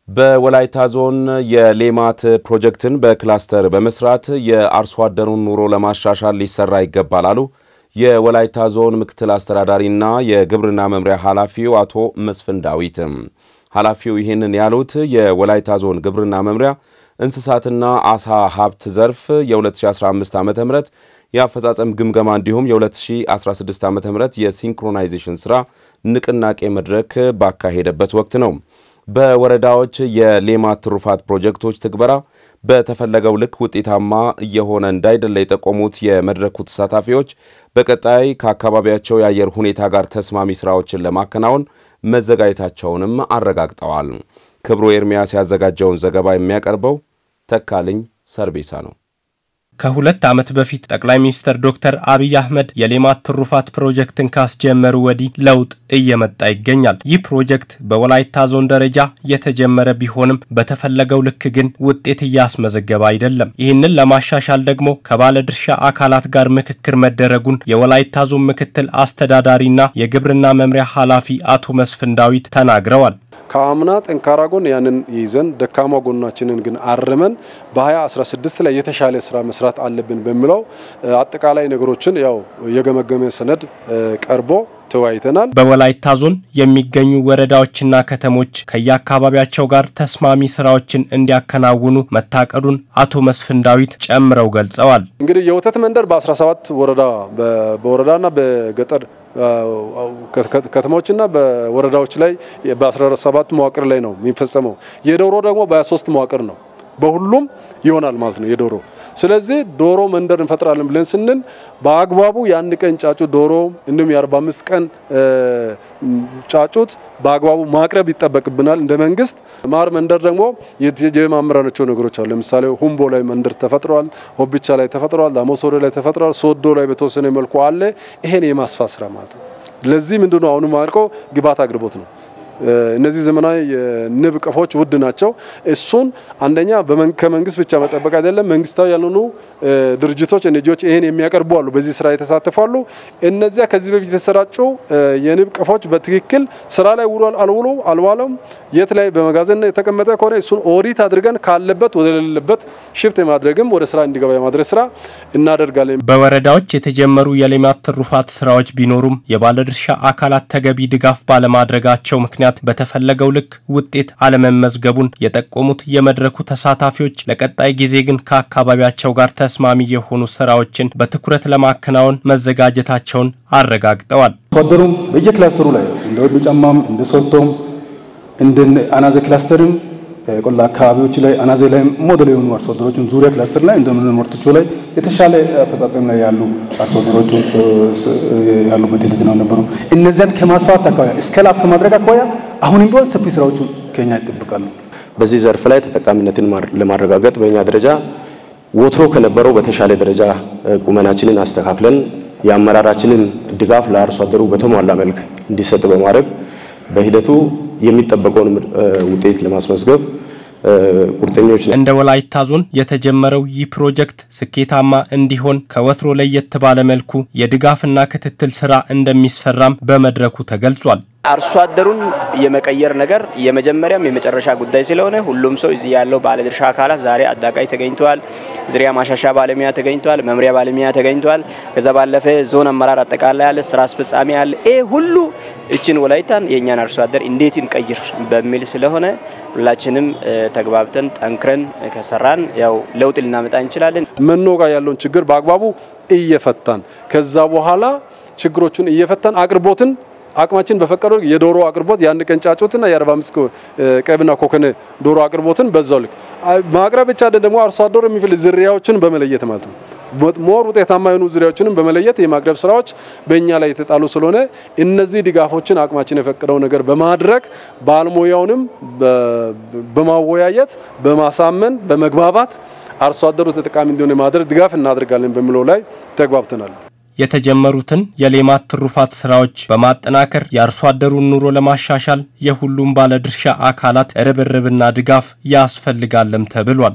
በወላይታ ዞን የሌማት ፕሮጀክትን በክላስተር በመስራት የአርሶ አደሩን ኑሮ ለማሻሻል ሊሰራ ይገባል አሉ የወላይታ ዞን ምክትል አስተዳዳሪና የግብርና መምሪያ ኃላፊው አቶ መስፍን ዳዊት። ኃላፊው ይህንን ያሉት የወላይታ ዞን ግብርና መምሪያ እንስሳትና አሳ ሀብት ዘርፍ የ2015 ዓ ም የአፈጻጸም ግምገማ እንዲሁም የ2016 ዓ ም የሲንክሮናይዜሽን ሥራ ንቅናቄ መድረክ ባካሄደበት ወቅት ነው። በወረዳዎች የሌማት ትሩፋት ፕሮጀክቶች ትግበራ በተፈለገው ልክ ውጤታማ እየሆነ እንዳይደለ የጠቆሙት የመድረኩ ተሳታፊዎች በቀጣይ ከአካባቢያቸው የአየር ሁኔታ ጋር ተስማሚ ስራዎችን ለማከናወን መዘጋጀታቸውንም አረጋግጠዋል። ክብሩ ኤርሚያስ ያዘጋጀውን ዘገባ የሚያቀርበው ተካልኝ ሰርቤሳ ነው። ከሁለት ዓመት በፊት ጠቅላይ ሚኒስትር ዶክተር አብይ አህመድ የሌማት ትሩፋት ፕሮጀክትን ካስጀመሩ ወዲህ ለውጥ እየመጣ ይገኛል። ይህ ፕሮጀክት በወላይታ ዞን ደረጃ የተጀመረ ቢሆንም በተፈለገው ልክ ግን ውጤት እያስመዘገበ አይደለም። ይህንን ለማሻሻል ደግሞ ከባለድርሻ አካላት ጋር ምክክር መደረጉን የወላይታ ዞን ምክትል አስተዳዳሪና የግብርና መምሪያ ኃላፊ አቶ መስፍን ዳዊት ተናግረዋል። ከአምና ጠንካራ ጎን ያንን ይዘን ደካማ ጎናችንን ግን አርመን በ2016 ላይ የተሻለ ስራ መስራት አለብን በሚለው አጠቃላይ ነገሮችን ያው የገመገመ ሰነድ ቀርቦ ተወያይተናል። በወላይታ ዞን የሚገኙ ወረዳዎችና ከተሞች ከየአካባቢያቸው ጋር ተስማሚ ስራዎችን እንዲያከናውኑ መታቀዱን አቶ መስፍን ዳዊት ጨምረው ገልጸዋል። እንግዲህ የወተት መንደር በ17 ወረዳ በወረዳና በገጠር ከተሞችና በወረዳዎች ላይ በ17 መዋቅር ላይ ነው የሚፈጸመው። የዶሮ ደግሞ በ23 መዋቅር ነው። በሁሉም ይሆናል ማለት ነው የዶሮ ስለዚህ ዶሮ መንደር እንፈጥራለን ብለን ስንል በአግባቡ የአንድ ቀን ጫጩት ዶሮ እንዲሁም የ45 ቀን ጫጩት በአግባቡ ማቅረብ ይጠበቅብናል እንደ መንግስት። ማር መንደር ደግሞ የማመራናቸው ነገሮች አሉ። ለምሳሌ ሁምቦ ላይ መንደር ተፈጥሯል፣ ሆቢቻ ላይ ተፈጥሯል፣ ዳሞሶሬ ላይ ተፈጥሯል፣ ሶዶ ላይ በተወሰነ መልኩ አለ። ይሄን የማስፋት ስራ ማለት ነው። ለዚህ ምንድነው አሁኑ ማርቆ ግብዓት አቅርቦት ነው። እነዚህ ዘመናዊ የንብ ቀፎች ውድ ናቸው። እሱን አንደኛ ከመንግስት ብቻ መጠበቅ አይደለም። መንግስታዊ ያልሆኑ ድርጅቶች ኤንጂኦዎች ይሄን የሚያቀርቡ አሉ፣ በዚህ ስራ የተሳተፋሉ። እነዚያ ከዚህ በፊት የተሰራጩ የንብ ቀፎች በትክክል ስራ ላይ ውሏል አልውሎ አልዋለም፣ የት ላይ በመጋዘን የተቀመጠ ከሆነ እሱን ኦዲት አድርገን ካለበት ወደ ሌለበት ሽፍት የማድረግም ወደ ስራ እንዲገባ የማድረግ ስራ እናደርጋለን። በወረዳዎች የተጀመሩ የሌማት ትሩፋት ስራዎች ቢኖሩም የባለድርሻ አካላት ተገቢ ድጋፍ ባለማድረጋቸው ምክንያት በተፈለገው ልክ ውጤት አለመመዝገቡን የጠቆሙት የመድረኩ ተሳታፊዎች ለቀጣይ ጊዜ ግን ከአካባቢያቸው ጋር ተስማሚ የሆኑ ስራዎችን በትኩረት ለማከናወን መዘጋጀታቸውን አረጋግጠዋል። አርሶአደሩም በየክላስተሩ ላይ እንደ ወዱ ጫማም እንደ ሶቶም እንደ አናዘ ክላስተርም ቆላ አካባቢዎች ላይ አናዘ ላይ ሞዴል የሆኑ አርሶ አደሮችን ዙሪያ ክላስተር ላይ እንደ ምርቶቹ ላይ የተሻለ አፈጻጸም ላይ ያሉ አርሶ አደሮቹ ያሉበት ሂደት ነው ነበሩ። እነዚያን ከማስፋት አኳያ እስከ ላፍ ከማድረግ አኳያ አሁንም ቢሆን ሰፊ ስራዎቹ ከኛ ይጠብቃሉ። በዚህ ዘርፍ ላይ ተጠቃሚነትን ለማረጋገጥ በእኛ ደረጃ ወትሮ ከነበረው በተሻለ ደረጃ ቁመናችንን አስተካክለን የአመራራችንን ድጋፍ ለአርሶ አደሩ በተሟላ መልክ እንዲሰጥ በማድረግ በሂደቱ የሚጠበቀውን ውጤት ለማስመዝገብ ቁርጠኞች ነን። እንደ ወላይታ ዞን የተጀመረው ይህ ፕሮጀክት ስኬታማ እንዲሆን ከወትሮ ለየት ባለ መልኩ የድጋፍና ክትትል ስራ እንደሚሰራም በመድረኩ ተገልጿል። አርሶ አደሩን የመቀየር ነገር የመጀመሪያም የመጨረሻ ጉዳይ ስለሆነ ሁሉም ሰው እዚህ ያለው ባለድርሻ አካላት ዛሬ አዳቃይ ተገኝተዋል። ዝርያ ማሻሻ ባለሙያ ተገኝተዋል። መምሪያ ባለሙያ ተገኝተዋል። ከዛ ባለፈ ዞን አመራር አጠቃላይ ያለ ስራ አስፈጻሚ ያለ ይሄ ሁሉ እችን ወላይታን የእኛን አርሶ አደር እንዴት እንቀይር በሚል ስለሆነ ሁላችንም ተግባብተን ጠንክረን ከሰራን ያው ለውጥ ልናመጣ እንችላለን። መኖ ጋር ያለውን ችግር በአግባቡ እየፈታን ከዛ በኋላ ችግሮቹን እየፈታን አቅርቦትን አቅማችን በፈቀደው የዶሮ አቅርቦት የአንድ ቀን ጫጩትና የ45 ቀብና ኮከነ ዶሮ አቅርቦትን በዛው ልክ ማቅረብ ብቻ ደግሞ አርሶ አደሩ የሚፈልግ ዝርያዎችን በመለየት ማለት ነው። ሞር ውጤታማ የሆኑ ዝርያዎችንም በመለየት የማቅረብ ስራዎች በእኛ ላይ የተጣሉ ስለሆነ እነዚህ ድጋፎችን አቅማችን የፈቀደው ነገር በማድረግ ባለሙያውንም በማወያየት በማሳመን በመግባባት አርሶ አደሩ ተጠቃሚ እንዲሆን የማድረግ ድጋፍ እናደርጋለን በሚለው ላይ ተግባብተናል። የተጀመሩትን የሌማት ትሩፋት ስራዎች በማጠናከር የአርሶ አደሩን ኑሮ ለማሻሻል የሁሉም ባለድርሻ አካላት ርብርብና ድጋፍ ያስፈልጋለም ተብሏል።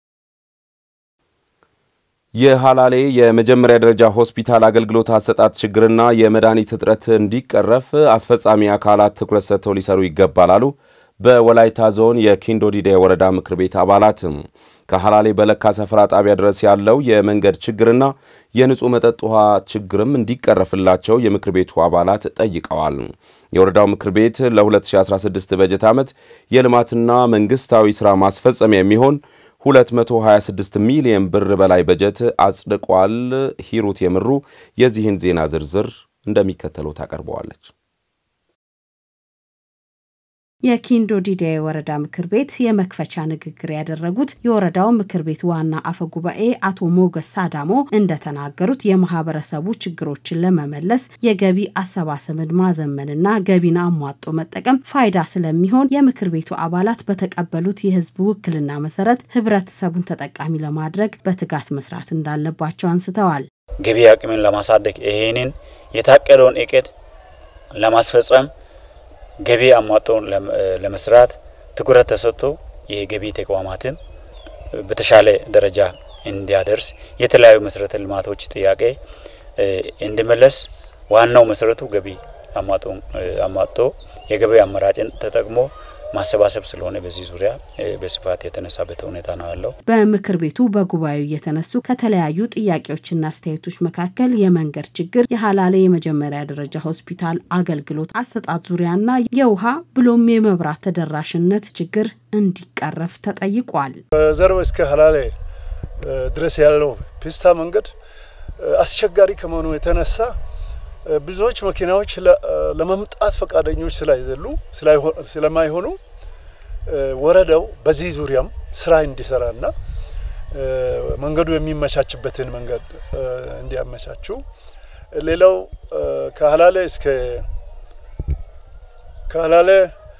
የሀላሌ የመጀመሪያ ደረጃ ሆስፒታል አገልግሎት አሰጣጥ ችግርና የመድኃኒት እጥረት እንዲቀረፍ አስፈጻሚ አካላት ትኩረት ሰጥተው ሊሰሩ ይገባል አሉ በወላይታ ዞን የኪንዶ ዲዳ ወረዳ ምክር ቤት አባላት ከሀላሌ በለካ ሰፈራ ጣቢያ ድረስ ያለው የመንገድ ችግርና የንጹህ መጠጥ ውሃ ችግርም እንዲቀረፍላቸው የምክር ቤቱ አባላት ጠይቀዋል። የወረዳው ምክር ቤት ለ2016 በጀት ዓመት የልማትና መንግስታዊ ሥራ ማስፈጸሚያ የሚሆን 226 ሚሊዮን ብር በላይ በጀት አጽድቋል። ሂሩት የምሩ የዚህን ዜና ዝርዝር እንደሚከተለው ታቀርበዋለች። የኪንዶ ዲዳ የወረዳ ምክር ቤት የመክፈቻ ንግግር ያደረጉት የወረዳው ምክር ቤት ዋና አፈ ጉባኤ አቶ ሞገስ ሳዳሞ እንደተናገሩት የማህበረሰቡ ችግሮችን ለመመለስ የገቢ አሰባሰብን ማዘመንና ገቢን አሟጦ መጠቀም ፋይዳ ስለሚሆን የምክር ቤቱ አባላት በተቀበሉት የህዝብ ውክልና መሰረት ህብረተሰቡን ተጠቃሚ ለማድረግ በትጋት መስራት እንዳለባቸው አንስተዋል። ገቢ አቅምን ለማሳደግ ይህንን የታቀደውን እቅድ ለማስፈጸም ገቢ አሟጦን ለመስራት ትኩረት ተሰጥቶ የገቢ ተቋማትን በተሻለ ደረጃ እንዲያደርስ የተለያዩ መሰረተ ልማቶች ጥያቄ እንዲመለስ ዋናው መሰረቱ ገቢ አሟጦ የገቢ አማራጭን ተጠቅሞ ማሰባሰብ ስለሆነ በዚህ ዙሪያ በስፋት የተነሳበት ሁኔታ ነው ያለው። በምክር ቤቱ በጉባኤው የተነሱ ከተለያዩ ጥያቄዎችና አስተያየቶች መካከል የመንገድ ችግር፣ የሀላሌ የመጀመሪያ ደረጃ ሆስፒታል አገልግሎት አሰጣጥ ዙሪያና የውሃ ብሎም የመብራት ተደራሽነት ችግር እንዲቀረፍ ተጠይቋል። በዘርበ እስከ ሀላሌ ድረስ ያለው ፒስታ መንገድ አስቸጋሪ ከመሆኑ የተነሳ ብዙዎች መኪናዎች ለመምጣት ፈቃደኞች ስላይደሉ ስለማይሆኑ ወረዳው በዚህ ዙሪያም ስራ እንዲሰራና መንገዱ የሚመቻችበትን መንገድ እንዲያመቻቹ፣ ሌላው ከሀላሌ እስከ ከሀላሌ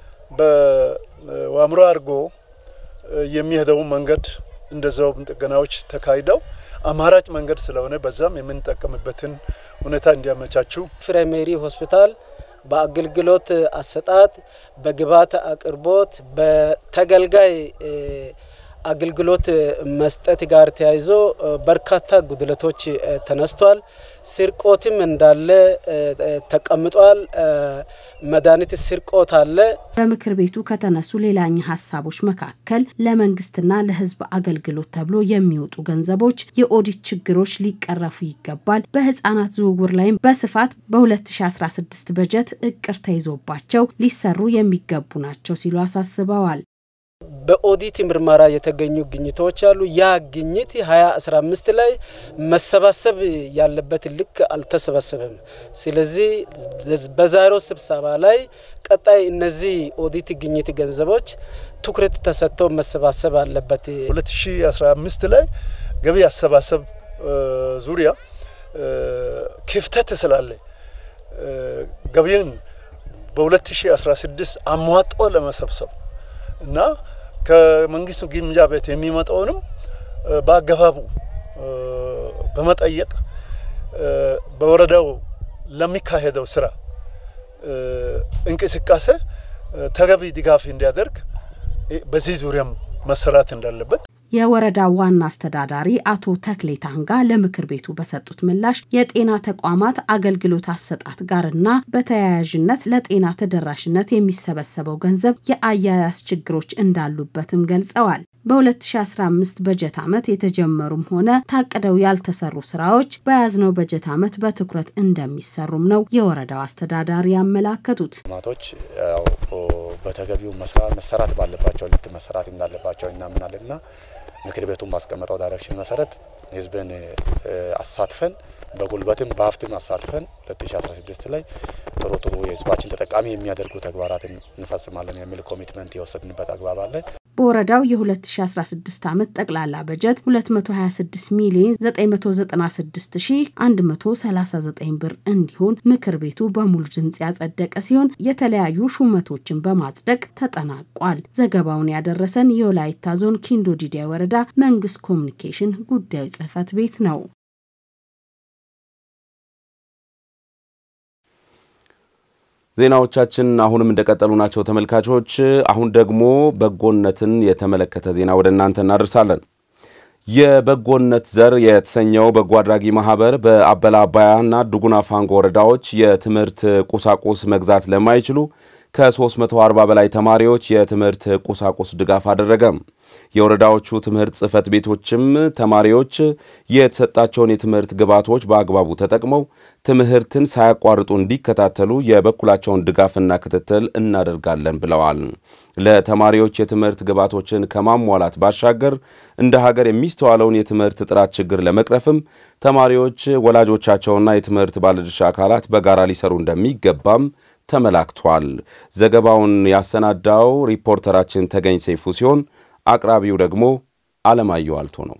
በዋምሮ አድርጎ የሚሄደው መንገድ እንደዛውም ጥገናዎች ተካሂደው አማራጭ መንገድ ስለሆነ በዛም የምንጠቀምበትን ሁኔታ እንዲያመቻቹ ፕራይሜሪ ሆስፒታል በአገልግሎት አሰጣጥ፣ በግብዓት አቅርቦት፣ በተገልጋይ አገልግሎት መስጠት ጋር ተያይዞ በርካታ ጉድለቶች ተነስቷል። ስርቆትም እንዳለ ተቀምጧል። መድኃኒት ስርቆት አለ። በምክር ቤቱ ከተነሱ ሌላኛ ሀሳቦች መካከል ለመንግስትና ለሕዝብ አገልግሎት ተብሎ የሚወጡ ገንዘቦች የኦዲት ችግሮች ሊቀረፉ ይገባል። በህፃናት ዝውውር ላይም በስፋት በ2016 በጀት እቅድ ተይዞባቸው ሊሰሩ የሚገቡ ናቸው ሲሉ አሳስበዋል። በኦዲት ምርመራ የተገኙ ግኝቶች አሉ። ያ ግኝት 2015 ላይ መሰባሰብ ያለበት ልክ አልተሰበሰበም። ስለዚህ በዛሬው ስብሰባ ላይ ቀጣይ እነዚህ ኦዲት ግኝት ገንዘቦች ትኩረት ተሰጥተው መሰባሰብ አለበት። 2015 ላይ ገቢ አሰባሰብ ዙሪያ ክፍተት ስላለ ገቢን በ2016 አሟጦ ለመሰብሰብ እና ከመንግስት ግምጃ ቤት የሚመጣውንም በአገባቡ በመጠየቅ በወረዳው ለሚካሄደው ስራ እንቅስቃሴ ተገቢ ድጋፍ እንዲያደርግ በዚህ ዙሪያም መሰራት እንዳለበት የወረዳው ዋና አስተዳዳሪ አቶ ተክሌ ታንጋ ለምክር ቤቱ በሰጡት ምላሽ የጤና ተቋማት አገልግሎት አሰጣጥ ጋርና በተያያዥነት ለጤና ተደራሽነት የሚሰበሰበው ገንዘብ የአያያዝ ችግሮች እንዳሉበትም ገልጸዋል። በ2015 በጀት ዓመት የተጀመሩም ሆነ ታቅደው ያልተሰሩ ስራዎች በያዝነው በጀት ዓመት በትኩረት እንደሚሰሩም ነው የወረዳው አስተዳዳሪ ያመላከቱት። ልማቶች በተገቢው መሰራት ባለባቸው ልክ መሰራት እንዳለባቸው እናምናለንና ምክር ቤቱን ባስቀመጠው ዳይሬክሽን መሰረት ህዝብን አሳትፈን በጉልበትም በሀብትም አሳትፈን 2016 ላይ ጥሩ ጥሩ የህዝባችን ተጠቃሚ የሚያደርጉ ተግባራትን እንፈጽማለን የሚል ኮሚትመንት የወሰድንበት አግባብ አለ። በወረዳው የ2016 ዓመት ጠቅላላ በጀት 226 ሚሊዮን 996139 ብር እንዲሆን ምክር ቤቱ በሙሉ ድምፅ ያጸደቀ ሲሆን የተለያዩ ሹመቶችን በማጽደቅ ተጠናቋል። ዘገባውን ያደረሰን የወላይታ ዞን ኪንዶ ዲዳ ወረዳ መንግስት ኮሚኒኬሽን ጉዳዮች ጽህፈት ቤት ነው። ዜናዎቻችን አሁንም እንደቀጠሉ ናቸው ተመልካቾች። አሁን ደግሞ በጎነትን የተመለከተ ዜና ወደ እናንተ እናደርሳለን። የበጎነት ዘር የተሰኘው በጎ አድራጊ ማህበር በአበላ አባያና ዱጉና ፋንጎ ወረዳዎች የትምህርት ቁሳቁስ መግዛት ለማይችሉ ከ340 በላይ ተማሪዎች የትምህርት ቁሳቁስ ድጋፍ አደረገ። የወረዳዎቹ ትምህርት ጽሕፈት ቤቶችም ተማሪዎች የተሰጣቸውን የትምህርት ግብዓቶች በአግባቡ ተጠቅመው ትምህርትን ሳያቋርጡ እንዲከታተሉ የበኩላቸውን ድጋፍና ክትትል እናደርጋለን ብለዋል። ለተማሪዎች የትምህርት ግብዓቶችን ከማሟላት ባሻገር እንደ ሀገር የሚስተዋለውን የትምህርት ጥራት ችግር ለመቅረፍም ተማሪዎች፣ ወላጆቻቸውና የትምህርት ባለድርሻ አካላት በጋራ ሊሰሩ እንደሚገባም ተመላክቷል። ዘገባውን ያሰናዳው ሪፖርተራችን ተገኝ ሰይፉ ሲሆን አቅራቢው ደግሞ አለማየሁ አልቶ ነው።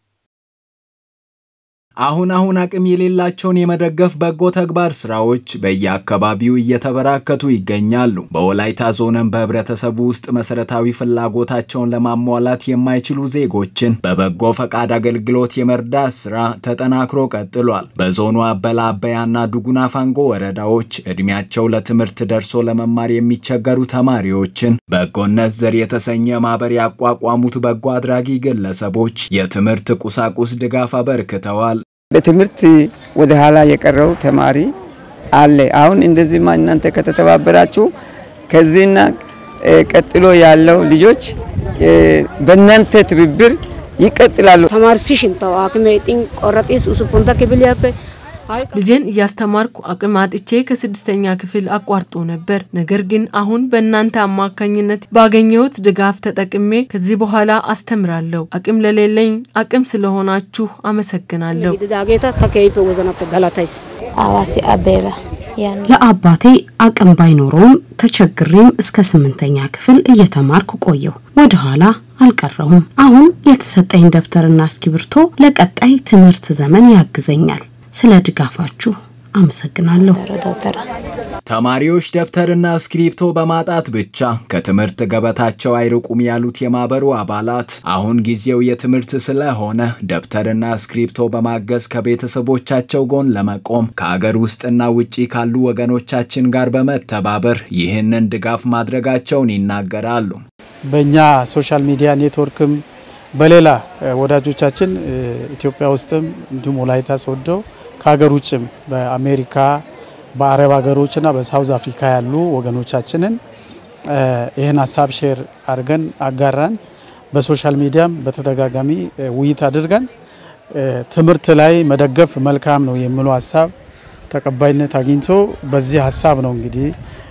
አሁን አሁን አቅም የሌላቸውን የመደገፍ በጎ ተግባር ስራዎች በየአካባቢው እየተበራከቱ ይገኛሉ። በወላይታ ዞንም በህብረተሰቡ ውስጥ መሰረታዊ ፍላጎታቸውን ለማሟላት የማይችሉ ዜጎችን በበጎ ፈቃድ አገልግሎት የመርዳት ስራ ተጠናክሮ ቀጥሏል። በዞኑ አበላ አበያና ዱጉና ፋንጎ ወረዳዎች እድሜያቸው ለትምህርት ደርሶ ለመማር የሚቸገሩ ተማሪዎችን በጎነት ዘር የተሰኘ ማህበር ያቋቋሙት በጎ አድራጊ ግለሰቦች የትምህርት ቁሳቁስ ድጋፍ አበርክተዋል። በትምህርት ወደ ኋላ የቀረው ተማሪ አለ። አሁን እንደዚህማ እናንተ ከተተባበራችሁ ከዚህና ቀጥሎ ያለው ልጆች በእናንተ ትብብር ይቀጥላሉ። ተማርሲሽን ተው አክሜ ጢን ቆረጢስ ሱፑንታ ክብል ያበ ልጄን እያስተማርኩ አቅም አጥቼ ከስድስተኛ ክፍል አቋርጦ ነበር። ነገር ግን አሁን በእናንተ አማካኝነት ባገኘሁት ድጋፍ ተጠቅሜ ከዚህ በኋላ አስተምራለሁ። አቅም ለሌለኝ አቅም ስለሆናችሁ አመሰግናለሁ። ዳጌታ ተከይፈ ወዘናበ ገላታይስ አዋሲ አበባ ለአባቴ አቅም ባይኖረውም ተቸግሬም እስከ ስምንተኛ ክፍል እየተማርኩ ቆየሁ። ወደ ኋላ አልቀረሁም። አሁን የተሰጠኝ ደብተርና እስክሪብቶ ለቀጣይ ትምህርት ዘመን ያግዘኛል። ስለ ድጋፋችሁ አመሰግናለሁ። ተማሪዎች ደብተርና እስክሪፕቶ በማጣት ብቻ ከትምህርት ገበታቸው አይርቁም ያሉት የማህበሩ አባላት አሁን ጊዜው የትምህርት ስለሆነ ደብተርና እስክሪፕቶ በማገዝ ከቤተሰቦቻቸው ጎን ለመቆም ከአገር ውስጥና ውጪ ካሉ ወገኖቻችን ጋር በመተባበር ይህንን ድጋፍ ማድረጋቸውን ይናገራሉ። በእኛ ሶሻል ሚዲያ ኔትወርክም በሌላ ወዳጆቻችን ኢትዮጵያ ውስጥም እንዲሁም ወላይታ ሶዶ ከሀገር ውጭም በአሜሪካ በአረብ ሀገሮችና በሳውዝ አፍሪካ ያሉ ወገኖቻችንን ይህን ሀሳብ ሼር አድርገን አጋራን። በሶሻል ሚዲያም በተደጋጋሚ ውይይት አድርገን ትምህርት ላይ መደገፍ መልካም ነው የሚለው ሀሳብ ተቀባይነት አግኝቶ በዚህ ሀሳብ ነው እንግዲህ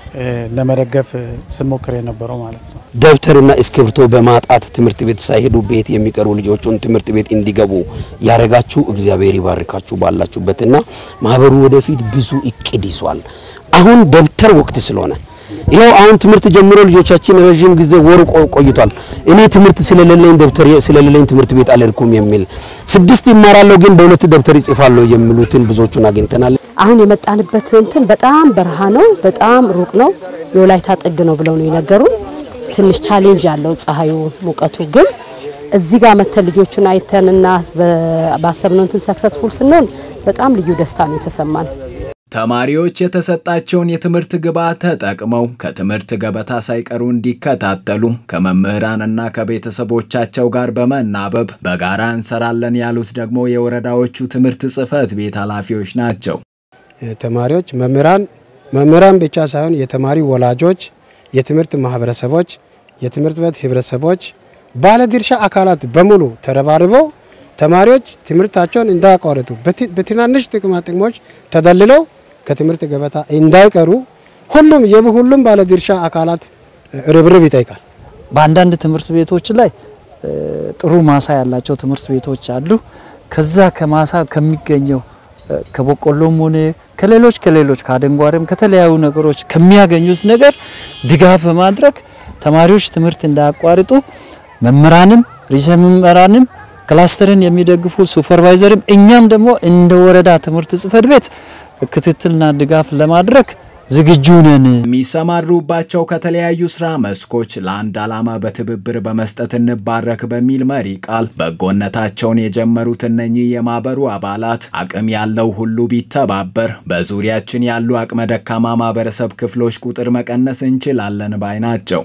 ለመደገፍ ስንሞክር የነበረው ማለት ነው። ደብተርና እስክሪብቶ በማጣት ትምህርት ቤት ሳይሄዱ ቤት የሚቀሩ ልጆቹን ትምህርት ቤት እንዲገቡ ያረጋችሁ እግዚአብሔር ይባርካችሁ ባላችሁበትና ማህበሩ ወደፊት ብዙ እቅድ ይዟል። አሁን ደብተር ወቅት ስለሆነ ይኸው አሁን ትምህርት ጀምሮ ልጆቻችን ረዥም ጊዜ ወር ቆይቷል። እኔ ትምህርት ስለሌለኝ ደብተር ስለሌለኝ ትምህርት ቤት አልሄድኩም የሚል ስድስት ይማራለሁ ግን በሁለት ደብተር ይጽፋለሁ የሚሉትን ብዙዎቹን አግኝተናል። አሁን የመጣንበት እንትን በጣም በረሃ ነው፣ በጣም ሩቅ ነው፣ የወላይታ ጥግ ነው ብለው ነው የነገሩን። ትንሽ ቻሌንጅ አለው ፀሐዩ፣ ሙቀቱ ግን እዚህ ጋር መተን ልጆቹን አይተንና ባሰብነው እንትን ሰክሰስፉል ስንሆን በጣም ልዩ ደስታ ነው የተሰማን። ተማሪዎች የተሰጣቸውን የትምህርት ግብዓት ተጠቅመው ከትምህርት ገበታ ሳይቀሩ እንዲከታተሉ ከመምህራንና ከቤተሰቦቻቸው ጋር በመናበብ በጋራ እንሰራለን ያሉት ደግሞ የወረዳዎቹ ትምህርት ጽሕፈት ቤት ኃላፊዎች ናቸው። ተማሪዎች፣ መምህራን መምህራን ብቻ ሳይሆን የተማሪ ወላጆች፣ የትምህርት ማህበረሰቦች፣ የትምህርት ቤት ህብረተሰቦች፣ ባለድርሻ አካላት በሙሉ ተረባርበው ተማሪዎች ትምህርታቸውን እንዳያቋርጡ በትናንሽ ጥቅማ ጥቅሞች ተደልለው ከትምህርት ገበታ እንዳይቀሩ ሁሉም የሁሉም ባለድርሻ አካላት ርብርብ ይጠይቃል። በአንዳንድ ትምህርት ቤቶች ላይ ጥሩ ማሳ ያላቸው ትምህርት ቤቶች አሉ። ከዛ ከማሳ ከሚገኘው ከበቆሎም ሆነ ከሌሎች ከሌሎች ከአደንጓሬም ከተለያዩ ነገሮች ከሚያገኙት ነገር ድጋፍ በማድረግ ተማሪዎች ትምህርት እንዳያቋርጡ መምህራንም ርዕሰ መምህራንም ክላስተርን የሚደግፉ ሱፐርቫይዘርም እኛም ደግሞ እንደ ወረዳ ትምህርት ጽሕፈት ቤት ክትትልና ድጋፍ ለማድረግ ዝግጁ ነን። የሚሰማሩባቸው ከተለያዩ ስራ መስኮች ለአንድ ዓላማ በትብብር በመስጠት እንባረክ በሚል መሪ ቃል በጎነታቸውን የጀመሩት እነኚህ የማህበሩ አባላት አቅም ያለው ሁሉ ቢተባበር በዙሪያችን ያሉ አቅመ ደካማ ማህበረሰብ ክፍሎች ቁጥር መቀነስ እንችላለን ባይ ናቸው።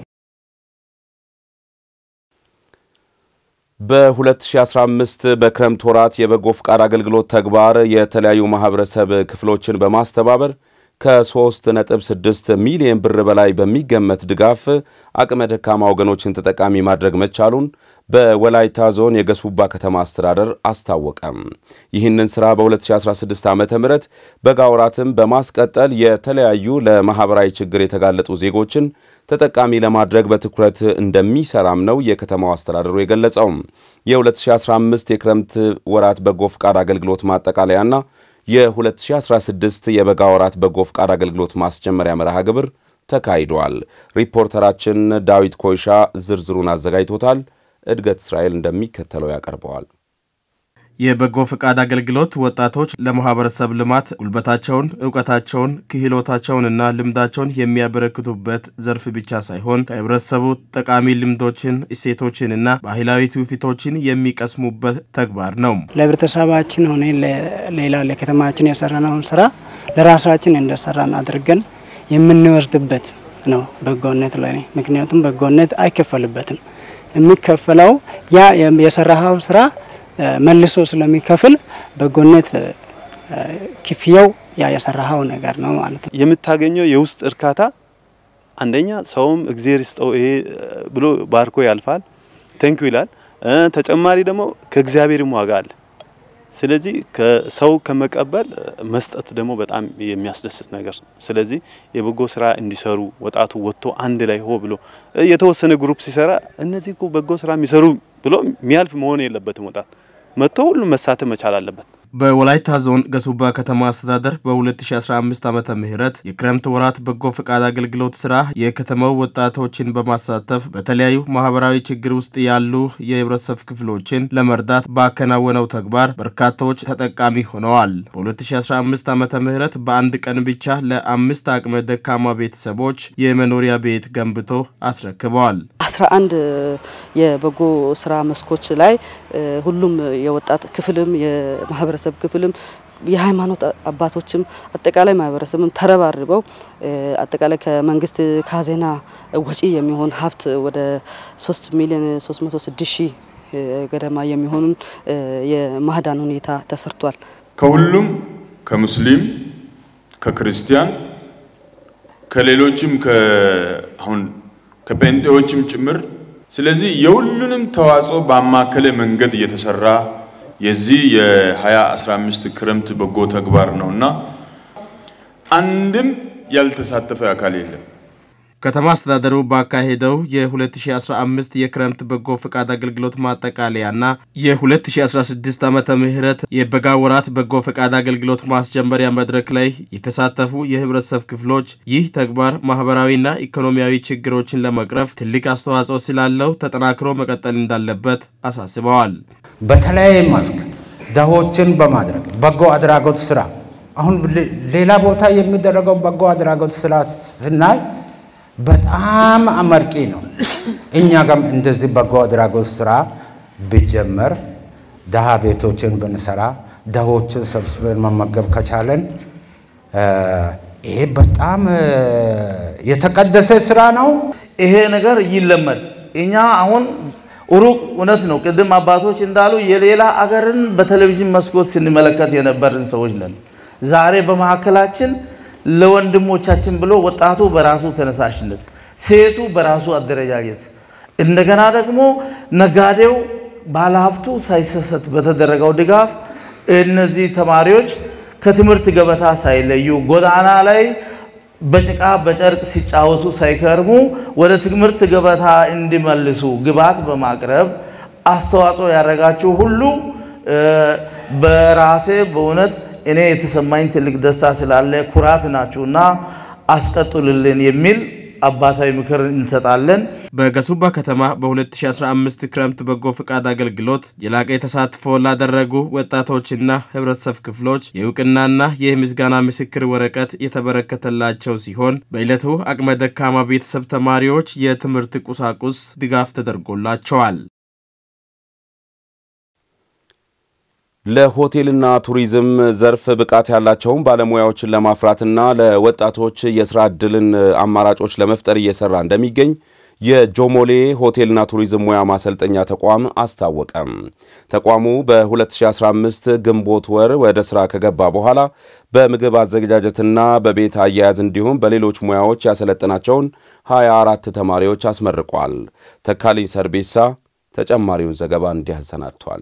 በ2015 በክረምት ወራት የበጎ ፍቃድ አገልግሎት ተግባር የተለያዩ ማህበረሰብ ክፍሎችን በማስተባበር ከ3.6 ሚሊዮን ብር በላይ በሚገመት ድጋፍ አቅመ ደካማ ወገኖችን ተጠቃሚ ማድረግ መቻሉን በወላይታ ዞን የገሱባ ከተማ አስተዳደር አስታወቀም። ይህንን ሥራ በ2016 ዓ ም በጋ ወራትም በማስቀጠል የተለያዩ ለማኅበራዊ ችግር የተጋለጡ ዜጎችን ተጠቃሚ ለማድረግ በትኩረት እንደሚሰራም ነው የከተማው አስተዳደሩ የገለጸው። የ2015 የክረምት ወራት በጎ ፍቃድ አገልግሎት ማጠቃለያና የ2016 የበጋ ወራት በጎ ፍቃድ አገልግሎት ማስጀመሪያ መርሃ ግብር ተካሂዷል። ሪፖርተራችን ዳዊት ኮይሻ ዝርዝሩን አዘጋጅቶታል። እድገት እስራኤል እንደሚከተለው ያቀርበዋል። የበጎ ፈቃድ አገልግሎት ወጣቶች ለማህበረሰብ ልማት ጉልበታቸውን፣ እውቀታቸውን፣ ክህሎታቸውንና ልምዳቸውን የሚያበረክቱበት ዘርፍ ብቻ ሳይሆን ከህብረተሰቡ ጠቃሚ ልምዶችን፣ እሴቶችንና ባህላዊ ትውፊቶችን የሚቀስሙበት ተግባር ነው። ለህብረተሰባችን ሆነ ሌላ ለከተማችን የሰራነውን ስራ ለራሳችን እንደሰራን አድርገን የምንወስድበት ነው በጎነት ላይ። ምክንያቱም በጎነት አይከፈልበትም። የሚከፈለው ያ የሰራኸው ስራ መልሶ ስለሚከፍል በጎነት ክፍያው ያ የሰራኸው ነገር ነው ማለት ነው። የምታገኘው የውስጥ እርካታ አንደኛ ሰውም እግዜር ይስጠው ይሄ ብሎ ባርኮ ያልፋል፣ ተንኩ ይላል። ተጨማሪ ደግሞ ከእግዚአብሔርም ዋጋ አለ። ስለዚህ ከሰው ከመቀበል መስጠት ደግሞ በጣም የሚያስደስት ነገር ነው። ስለዚህ የበጎ ስራ እንዲሰሩ ወጣቱ ወጥቶ አንድ ላይ ሆ ብሎ የተወሰነ ግሩፕ ሲሰራ እነዚህ እኮ በጎ ስራ የሚሰሩ ብሎ የሚያልፍ መሆን የለበትም። ወጣት መጥቶ ሁሉም መሳተፍ መቻል አለበት። በወላይታ ዞን ገሱባ ከተማ አስተዳደር በ2015 ዓመተ ምህረት የክረምት ወራት በጎ ፈቃድ አገልግሎት ስራ የከተማው ወጣቶችን በማሳተፍ በተለያዩ ማህበራዊ ችግር ውስጥ ያሉ የህብረተሰብ ክፍሎችን ለመርዳት ባከናወነው ተግባር በርካታዎች ተጠቃሚ ሆነዋል። በ2015 ዓመተ ምህረት በአንድ ቀን ብቻ ለአምስት አቅመ ደካማ ቤተሰቦች የመኖሪያ ቤት ገንብቶ አስረክበዋል። 11 የበጎ ስራ መስኮች ላይ ሁሉም የወጣት ክፍልም የማህበረሰብ ክፍልም የሃይማኖት አባቶችም አጠቃላይ ማህበረሰብም ተረባርበው አጠቃላይ ከመንግስት ካዜና ወጪ የሚሆን ሀብት ወደ 3 ሚሊዮን 306 ሺህ ገደማ የሚሆኑን የማህዳን ሁኔታ ተሰርቷል። ከሁሉም ከሙስሊም፣ ከክርስቲያን፣ ከሌሎችም አሁን ከጴንጤዎችም ጭምር ስለዚህ የሁሉንም ተዋጽኦ ባማከለ መንገድ እየተሰራ የዚህ የ2015 ክረምት በጎ ተግባር ነውና አንድም ያልተሳተፈ አካል የለም። ከተማ አስተዳደሩ ባካሄደው የ2015 የክረምት በጎ ፈቃድ አገልግሎት ማጠቃለያና የ2016 ዓመተ ምህረት የበጋ ወራት በጎ ፈቃድ አገልግሎት ማስጀመሪያ መድረክ ላይ የተሳተፉ የህብረተሰብ ክፍሎች ይህ ተግባር ማህበራዊና ኢኮኖሚያዊ ችግሮችን ለመቅረፍ ትልቅ አስተዋጽኦ ስላለው ተጠናክሮ መቀጠል እንዳለበት አሳስበዋል። በተለያየ መልክ ድሆችን በማድረግ በጎ አድራጎት ስራ አሁን ሌላ ቦታ የሚደረገው በጎ አድራጎት ስራ ስናይ በጣም አመርቂ ነው። እኛ ጋም እንደዚህ በጎ አድራጎት ስራ ቢጀመር ድሃ ቤቶችን ብንሰራ ድሆችን ሰብስበን መመገብ ከቻለን ይሄ በጣም የተቀደሰ ስራ ነው። ይሄ ነገር ይለመድ። እኛ አሁን ሩቅ እውነት ነው። ቅድም አባቶች እንዳሉ የሌላ አገርን በቴሌቪዥን መስኮት ስንመለከት የነበርን ሰዎች ነን። ዛሬ በመካከላችን ለወንድሞቻችን ብሎ ወጣቱ በራሱ ተነሳሽነት፣ ሴቱ በራሱ አደረጃጀት፣ እንደገና ደግሞ ነጋዴው፣ ባለሀብቱ ሳይሰሰት በተደረገው ድጋፍ እነዚህ ተማሪዎች ከትምህርት ገበታ ሳይለዩ ጎዳና ላይ በጭቃ በጨርቅ ሲጫወቱ ሳይከርሙ ወደ ትምህርት ገበታ እንዲመልሱ ግብዓት በማቅረብ አስተዋጽኦ ያደረጋችሁ ሁሉ በራሴ በእውነት እኔ የተሰማኝ ትልቅ ደስታ ስላለ ኩራት ናችሁና አስቀጥሉልን የሚል አባታዊ ምክር እንሰጣለን። በገሱባ ከተማ በ2015 ክረምት በጎ ፈቃድ አገልግሎት የላቀ ተሳትፎ ላደረጉ ወጣቶችና ህብረተሰብ ክፍሎች የእውቅናና የምስጋና ምስክር ወረቀት የተበረከተላቸው ሲሆን በዕለቱ አቅመ ደካማ ቤተሰብ ተማሪዎች የትምህርት ቁሳቁስ ድጋፍ ተደርጎላቸዋል። ለሆቴልና ቱሪዝም ዘርፍ ብቃት ያላቸውን ባለሙያዎችን ለማፍራትና ለወጣቶች የስራ ዕድልን አማራጮች ለመፍጠር እየሰራ እንደሚገኝ የጆሞሌ ሆቴልና ቱሪዝም ሙያ ማሰልጠኛ ተቋም አስታወቀም። ተቋሙ በ2015 ግንቦት ወር ወደ ሥራ ከገባ በኋላ በምግብ አዘገጃጀትና በቤት አያያዝ እንዲሁም በሌሎች ሙያዎች ያሰለጠናቸውን 24 ተማሪዎች አስመርቋል። ተካልኝ ሰርቤሳ ተጨማሪውን ዘገባ እንዲህ አሰናድቷል።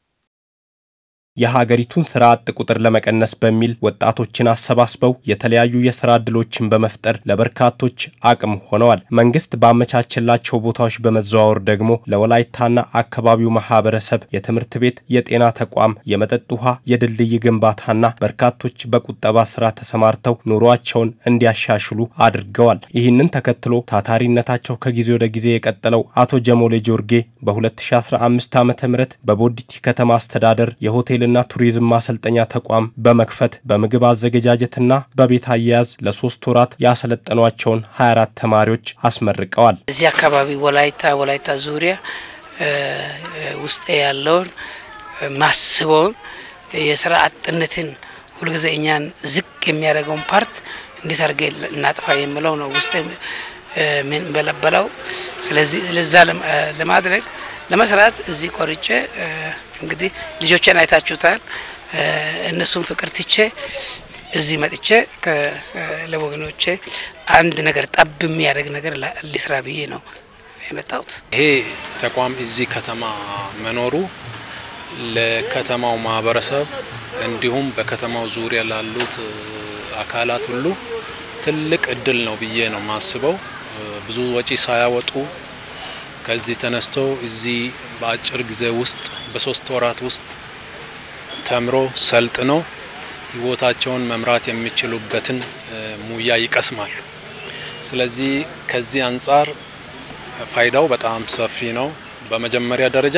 የሀገሪቱን ስራ አጥ ቁጥር ለመቀነስ በሚል ወጣቶችን አሰባስበው የተለያዩ የስራ ዕድሎችን በመፍጠር ለበርካቶች አቅም ሆነዋል። መንግስት ባመቻቸላቸው ቦታዎች በመዘዋወር ደግሞ ለወላይታና አካባቢው ማህበረሰብ የትምህርት ቤት፣ የጤና ተቋም፣ የመጠጥ ውሃ፣ የድልድይ ግንባታና በርካቶች በቁጠባ ስራ ተሰማርተው ኑሯቸውን እንዲያሻሽሉ አድርገዋል። ይህንን ተከትሎ ታታሪነታቸው ከጊዜ ወደ ጊዜ የቀጠለው አቶ ጀሞሌ ጆርጌ በ2015 ዓ ም በቦዲቲ ከተማ አስተዳደር የሆቴል ና ቱሪዝም ማሰልጠኛ ተቋም በመክፈት በምግብ አዘገጃጀትና በቤት አያያዝ ለሶስት ወራት ያሰለጠኗቸውን 24 ተማሪዎች አስመርቀዋል። እዚህ አካባቢ ወላይታ ወላይታ ዙሪያ ውስጥ ያለውን ማስበውን የስራ አጥነትን ሁልጊዜ እኛን ዝቅ የሚያደርገውን ፓርት እንዴት አድርገ እናጥፋ የምለው ነው ውስጥ ምን በለበለው። ስለዚህ ለዛ ለማድረግ ለመስራት እዚህ ቆርጬ እንግዲህ ልጆቼን አይታችሁታል። እነሱን ፍቅር ትቼ እዚህ መጥቼ ለወገኖቼ አንድ ነገር ጠብ የሚያደርግ ነገር ሊስራ ብዬ ነው የመጣሁት። ይሄ ተቋም እዚህ ከተማ መኖሩ ለከተማው ማህበረሰብ እንዲሁም በከተማው ዙሪያ ላሉት አካላት ሁሉ ትልቅ እድል ነው ብዬ ነው የማስበው። ብዙ ወጪ ሳያወጡ ከዚህ ተነስቶ እዚህ በአጭር ጊዜ ውስጥ በሶስት ወራት ውስጥ ተምሮ ሰልጥነው ህይወታቸውን መምራት የሚችሉበትን ሙያ ይቀስማሉ። ስለዚህ ከዚህ አንጻር ፋይዳው በጣም ሰፊ ነው። በመጀመሪያ ደረጃ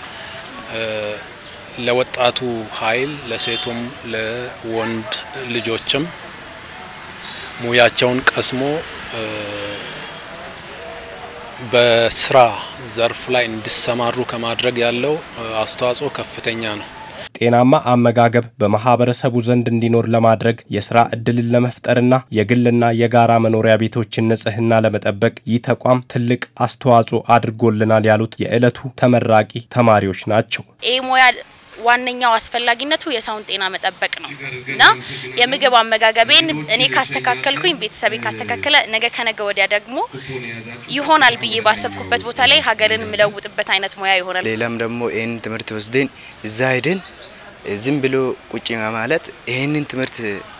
ለወጣቱ ኃይል ለሴቱም ለወንድ ልጆችም ሙያቸውን ቀስሞ በስራ ዘርፍ ላይ እንዲሰማሩ ከማድረግ ያለው አስተዋጽኦ ከፍተኛ ነው። ጤናማ አመጋገብ በማህበረሰቡ ዘንድ እንዲኖር ለማድረግ የስራ እድልን ለመፍጠርና የግልና የጋራ መኖሪያ ቤቶችን ንጽህና ለመጠበቅ ይህ ተቋም ትልቅ አስተዋጽኦ አድርጎልናል ያሉት የዕለቱ ተመራቂ ተማሪዎች ናቸው። ይህ ሙያ ዋነኛው አስፈላጊነቱ የሰውን ጤና መጠበቅ ነው እና የምግብ አመጋገቤን እኔ ካስተካከልኩኝ ቤተሰቤ ካስተካከለ ነገ ከነገ ወዲያ ደግሞ ይሆናል ብዬ ባሰብኩበት ቦታ ላይ ሀገርን የምለውጥበት አይነት ሙያ ይሆናል። ሌላም ደግሞ ይህንን ትምህርት ወስደን እዛ ሄደን ዝም ብሎ ቁጭ ማለት ይህንን ትምህርት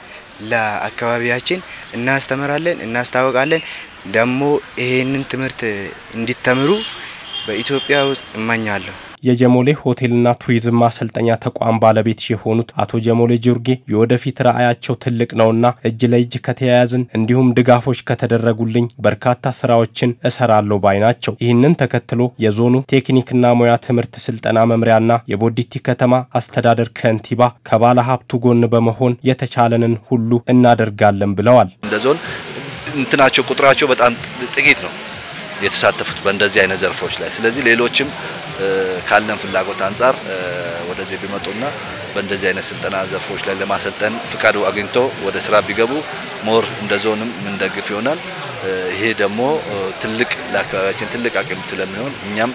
ለአካባቢያችን እናስተምራለን፣ እናስታወቃለን። ደግሞ ይህንን ትምህርት እንዲተምሩ በኢትዮጵያ ውስጥ እመኛለሁ። የጀሞሌ ሆቴልና ቱሪዝም ማሰልጠኛ ተቋም ባለቤት የሆኑት አቶ ጀሞሌ ጆርጌ የወደፊት ራዕያቸው ትልቅ ነውና እጅ ለእጅ ከተያያዝን እንዲሁም ድጋፎች ከተደረጉልኝ በርካታ ስራዎችን እሰራለሁ ባይ ናቸው። ይህንን ተከትሎ የዞኑ ቴክኒክና ሙያ ትምህርት ስልጠና መምሪያና የቦዲቲ ከተማ አስተዳደር ከንቲባ ከባለ ሀብቱ ጎን በመሆን የተቻለንን ሁሉ እናደርጋለን ብለዋል። እንደ ዞን እንትናቸው ቁጥራቸው በጣም ጥቂት ነው የተሳተፉት በእንደዚህ አይነት ዘርፎች ላይ። ስለዚህ ሌሎችም ካለን ፍላጎት አንጻር ወደዚህ ቢመጡና በእንደዚህ አይነት ስልጠና ዘርፎች ላይ ለማሰልጠን ፍቃዱ አግኝቶ ወደ ስራ ቢገቡ ሞር እንደ ዞንም የምንደግፍ ይሆናል። ይሄ ደግሞ ትልቅ ለአካባቢያችን ትልቅ አቅም ስለሚሆን እኛም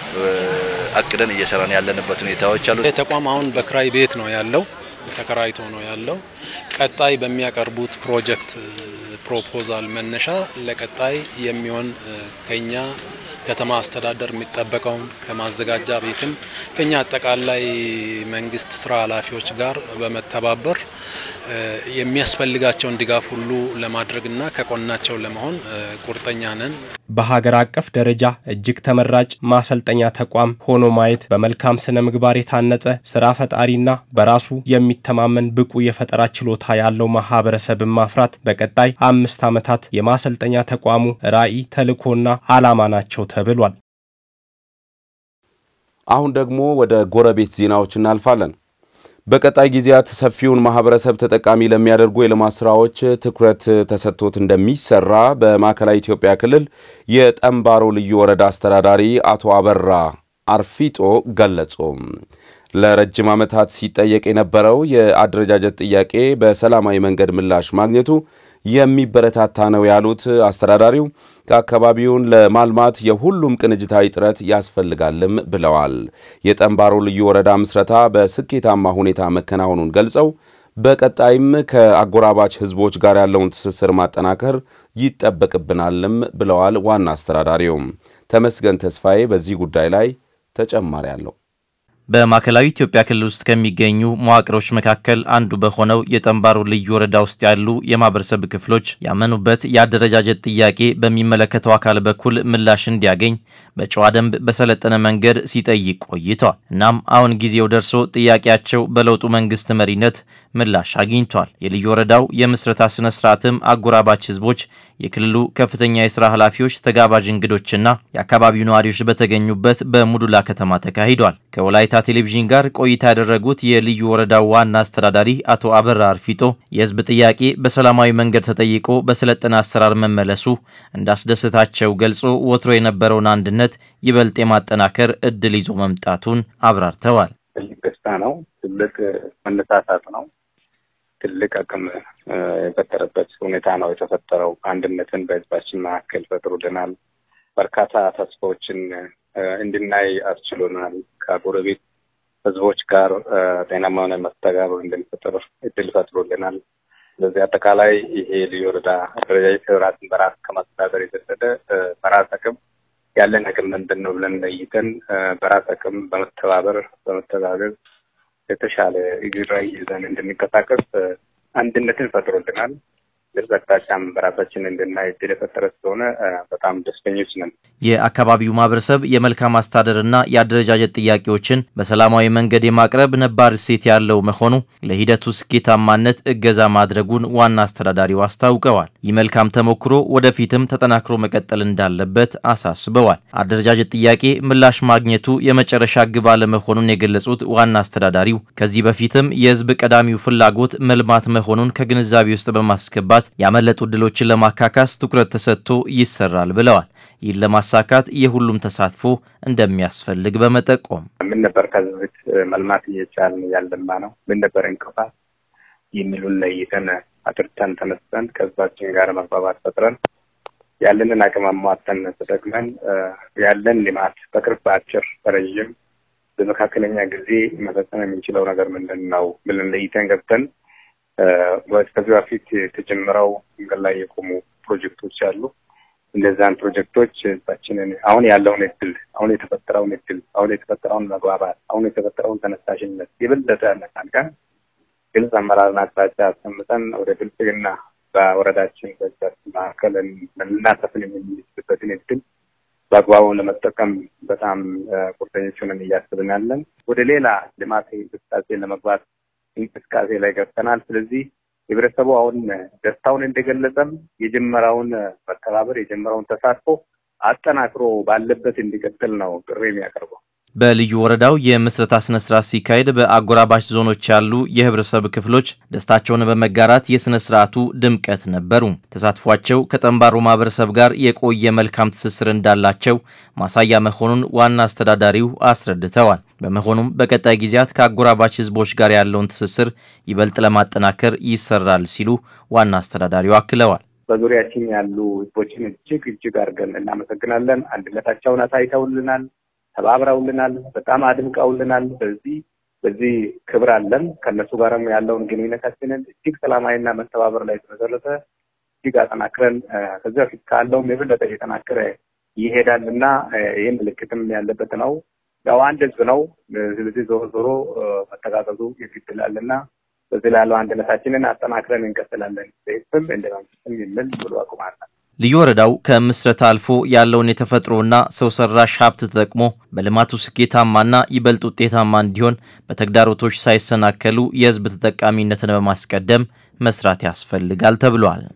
አቅደን እየሰራን ያለንበት ሁኔታዎች አሉ። ይህ ተቋም አሁን በክራይ ቤት ነው ያለው፣ ተከራይቶ ነው ያለው። ቀጣይ በሚያቀርቡት ፕሮጀክት ፕሮፖዛል መነሻ ለቀጣይ የሚሆን ከኛ ከተማ አስተዳደር የሚጠበቀውን ከማዘጋጃ ቤትም ከኛ አጠቃላይ መንግስት ስራ ኃላፊዎች ጋር በመተባበር የሚያስፈልጋቸውን ድጋፍ ሁሉ ለማድረግና ከጎናቸው ለመሆን ቁርጠኛ ነን። በሀገር አቀፍ ደረጃ እጅግ ተመራጭ ማሰልጠኛ ተቋም ሆኖ ማየት በመልካም ስነ ምግባር የታነጸ ስራ ፈጣሪና በራሱ የሚተማመን ብቁ የፈጠራ ችሎታ ያለው ማህበረሰብን ማፍራት በቀጣይ አምስት ዓመታት የማሰልጠኛ ተቋሙ ራዕይ ተልዕኮና ዓላማ ናቸው ተብሏል። አሁን ደግሞ ወደ ጎረቤት ዜናዎች እናልፋለን። በቀጣይ ጊዜያት ሰፊውን ማህበረሰብ ተጠቃሚ ለሚያደርጉ የልማት ስራዎች ትኩረት ተሰጥቶት እንደሚሰራ በማዕከላዊ ኢትዮጵያ ክልል የጠምባሮ ልዩ ወረዳ አስተዳዳሪ አቶ አበራ አርፊጦ ገለጹ። ለረጅም ዓመታት ሲጠየቅ የነበረው የአደረጃጀት ጥያቄ በሰላማዊ መንገድ ምላሽ ማግኘቱ የሚበረታታ ነው ያሉት አስተዳዳሪው ከአካባቢውን ለማልማት የሁሉም ቅንጅታዊ ጥረት ያስፈልጋልም ብለዋል። የጠንባሮ ልዩ ወረዳ ምስረታ በስኬታማ ሁኔታ መከናወኑን ገልጸው በቀጣይም ከአጎራባች ሕዝቦች ጋር ያለውን ትስስር ማጠናከር ይጠበቅብናልም ብለዋል። ዋና አስተዳዳሪውም ተመስገን ተስፋዬ በዚህ ጉዳይ ላይ ተጨማሪ አለው። በማዕከላዊ ኢትዮጵያ ክልል ውስጥ ከሚገኙ መዋቅሮች መካከል አንዱ በሆነው የጠንባሮ ልዩ ወረዳ ውስጥ ያሉ የማህበረሰብ ክፍሎች ያመኑበት የአደረጃጀት ጥያቄ በሚመለከተው አካል በኩል ምላሽ እንዲያገኝ በጨዋ ደንብ በሰለጠነ መንገድ ሲጠይቅ ቆይተዋል። እናም አሁን ጊዜው ደርሶ ጥያቄያቸው በለውጡ መንግስት መሪነት ምላሽ አግኝቷል። የልዩ ወረዳው የምስረታ ስነ ስርዓትም አጎራባች ህዝቦች፣ የክልሉ ከፍተኛ የስራ ኃላፊዎች፣ ተጋባዥ እንግዶችና የአካባቢው ነዋሪዎች በተገኙበት በሙዱላ ከተማ ተካሂዷል። ከወላይታ ቴሌቪዥን ጋር ቆይታ ያደረጉት የልዩ ወረዳው ዋና አስተዳዳሪ አቶ አበራ አርፊጦ የህዝብ ጥያቄ በሰላማዊ መንገድ ተጠይቆ በሰለጠነ አሰራር መመለሱ እንዳስደሰታቸው ገልጾ ወትሮ የነበረውን አንድነት ይበልጥ የማጠናከር እድል ይዞ መምጣቱን አብራርተዋል። ትልቅ ደስታ ነው። ትልቅ መነሳሳት ነው። ትልቅ አቅም የፈጠረበት ሁኔታ ነው የተፈጠረው። አንድነትን በህዝባችን መካከል ፈጥሮልናል። በርካታ ተስፋዎችን እንድናይ አስችሎናል። ከጎረቤት ህዝቦች ጋር ጤናማ የሆነ መስተጋብር እንድንፈጥር እድል ፈጥሮልናል። ስለዚህ አጠቃላይ ይሄ ልዩ ወረዳ አደረጃጀት ራስን በራስ ከማስተዳደር የዘለለ በራስ አቅም ያለን አቅም ምንድን ነው ብለን ለይተን በራስ አቅም በመተባበር በመተጋገዝ የተሻለ እግር ላይ ይዘን እንድንንቀሳቀስ አንድነትን ፈጥሮልናል። ግልጽ አቅጣጫም በራሳችን እንድናይ እድል የፈጠረ ስለሆነ በጣም ደስተኞች ነን። የአካባቢው ማህበረሰብ የመልካም አስተዳደርና የአደረጃጀት ጥያቄዎችን በሰላማዊ መንገድ የማቅረብ ነባር እሴት ያለው መሆኑ ለሂደቱ ስኬታማነት እገዛ ማድረጉን ዋና አስተዳዳሪው አስታውቀዋል። ይህ መልካም ተሞክሮ ወደፊትም ተጠናክሮ መቀጠል እንዳለበት አሳስበዋል። አደረጃጀት ጥያቄ ምላሽ ማግኘቱ የመጨረሻ ግብ አለመሆኑን የገለጹት ዋና አስተዳዳሪው ከዚህ በፊትም የህዝብ ቀዳሚው ፍላጎት መልማት መሆኑን ከግንዛቤ ውስጥ በማስገባት ያመለጡ እድሎችን ለማካካስ ትኩረት ተሰጥቶ ይሰራል ብለዋል። ይህን ለማሳካት የሁሉም ተሳትፎ እንደሚያስፈልግ በመጠቆም ምን ነበር ከዚህ በፊት መልማት እየቻልን ያለማ ነው፣ ምን ነበር እንቅፋት የሚሉን ለይተን አጥርተን ተነስተን ከህዝባችን ጋር መግባባት ፈጥረን ያለንን አቅም አሟጠን ተጠቅመን ያለን ልማት በቅርብ በአጭር በረዥም በመካከለኛ ጊዜ መፈጸም የምንችለው ነገር ምንድን ነው ብለን ለይተን ገብተን ከዚህ በፊት የተጀመረው መንገድ ላይ የቆሙ ፕሮጀክቶች አሉ። እነዛን ፕሮጀክቶች ህዝባችንን አሁን ያለውን እድል አሁን የተፈጠረውን እድል አሁን የተፈጠረውን መግባባት አሁን የተፈጠረውን ተነሳሽነት የበለጠ አነቃንቀን ግልጽ አመራርና አቅጣጫ አስቀምጠን ወደ ብልጽግና በወረዳችን በህዝባችን መካከል ልናሰፍን የምንችልበትን እድል በአግባቡ ለመጠቀም በጣም ቁርጠኞች ሆነን እያስብን ያለን ወደ ሌላ ልማት እንቅስቃሴ ለመግባት እንቅስቃሴ ላይ ገብተናል። ስለዚህ ህብረተሰቡ አሁን ደስታውን እንደገለጸም የጀመረውን መተባበር የጀመረውን ተሳትፎ አጠናክሮ ባለበት እንዲቀጥል ነው ጥሪ የሚያቀርበው። በልዩ ወረዳው የምስረታ ስነ ስርዓት ሲካሄድ በአጎራባች ዞኖች ያሉ የህብረተሰብ ክፍሎች ደስታቸውን በመጋራት የስነ ስርዓቱ ድምቀት ነበሩ። ተሳትፏቸው ከጠንባሮ ማህበረሰብ ጋር የቆየ መልካም ትስስር እንዳላቸው ማሳያ መሆኑን ዋና አስተዳዳሪው አስረድተዋል። በመሆኑም በቀጣይ ጊዜያት ከአጎራባች ህዝቦች ጋር ያለውን ትስስር ይበልጥ ለማጠናከር ይሰራል ሲሉ ዋና አስተዳዳሪው አክለዋል። በዙሪያችን ያሉ ህዝቦችን እጅግ እጅግ አድርገን እናመሰግናለን። አንድነታቸውን አሳይተውልናል ተባብረውልናል። በጣም አድምቀውልናል። በዚህ በዚህ ክብር አለን። ከእነሱ ጋርም ያለውን ግንኙነታችንን እጅግ ሰላማዊና መተባበር ላይ የተመሰረተ እጅግ አጠናክረን ከዚህ በፊት ካለውም የበለጠ እየጠናከረ ይሄዳል እና ይህ ምልክትም ያለበት ነው። ያው አንድ ህዝብ ነው። ስለዚህ ዞሮ ዞሮ መተጋገዙ ይግድላል እና በዚህ ላለው አንድነታችንን አጠናክረን እንቀጥላለን። በህዝብም እንደ መንግስትም የሚል ብሎ አቁማል። ልዩ ወረዳው ከምስረታ አልፎ ያለውን የተፈጥሮና ሰው ሰራሽ ሀብት ተጠቅሞ በልማቱ ስኬታማና ይበልጥ ውጤታማ እንዲሆን በተግዳሮቶች ሳይሰናከሉ የህዝብ ተጠቃሚነትን በማስቀደም መስራት ያስፈልጋል ተብሏል።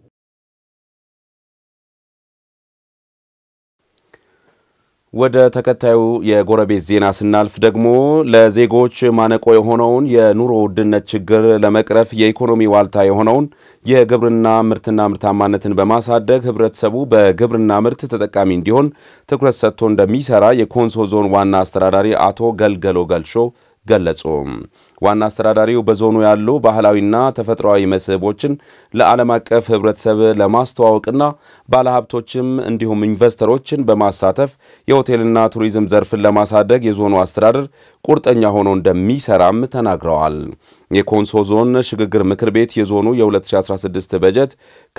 ወደ ተከታዩ የጎረቤት ዜና ስናልፍ ደግሞ ለዜጎች ማነቆ የሆነውን የኑሮ ውድነት ችግር ለመቅረፍ የኢኮኖሚ ዋልታ የሆነውን የግብርና ምርትና ምርታማነትን በማሳደግ ህብረተሰቡ በግብርና ምርት ተጠቃሚ እንዲሆን ትኩረት ሰጥቶ እንደሚሰራ የኮንሶ ዞን ዋና አስተዳዳሪ አቶ ገልገሎ ገልሾ ገለጹ። ዋና አስተዳዳሪው በዞኑ ያሉ ባህላዊና ተፈጥሯዊ መስህቦችን ለዓለም አቀፍ ሕብረተሰብ ለማስተዋወቅና ባለሀብቶችም እንዲሁም ኢንቨስተሮችን በማሳተፍ የሆቴልና ቱሪዝም ዘርፍን ለማሳደግ የዞኑ አስተዳደር ቁርጠኛ ሆኖ እንደሚሰራም ተናግረዋል። የኮንሶ ዞን ሽግግር ምክር ቤት የዞኑ የ2016 በጀት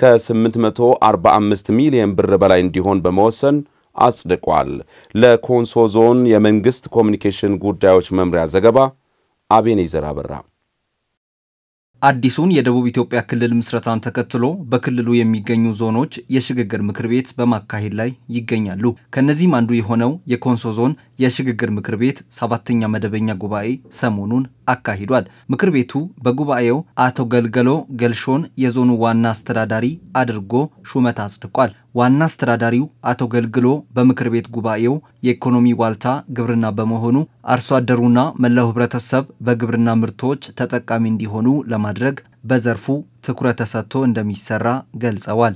ከ845 ሚሊዮን ብር በላይ እንዲሆን በመወሰን አጽድቋል። ለኮንሶ ዞን የመንግስት ኮሚኒኬሽን ጉዳዮች መምሪያ ዘገባ አቤኔዘር አበራ። አዲሱን የደቡብ ኢትዮጵያ ክልል ምስረታን ተከትሎ በክልሉ የሚገኙ ዞኖች የሽግግር ምክር ቤት በማካሄድ ላይ ይገኛሉ። ከነዚህም አንዱ የሆነው የኮንሶ ዞን የሽግግር ምክር ቤት ሰባተኛ መደበኛ ጉባኤ ሰሞኑን አካሂዷል። ምክር ቤቱ በጉባኤው አቶ ገልገሎ ገልሾን የዞኑ ዋና አስተዳዳሪ አድርጎ ሹመት አጽድቋል። ዋና አስተዳዳሪው አቶ ገልግሎ በምክር ቤት ጉባኤው የኢኮኖሚ ዋልታ ግብርና በመሆኑ አርሶ አደሩና መላው ሕብረተሰብ በግብርና ምርቶች ተጠቃሚ እንዲሆኑ ለማድረግ በዘርፉ ትኩረት ተሰጥቶ እንደሚሰራ ገልጸዋል።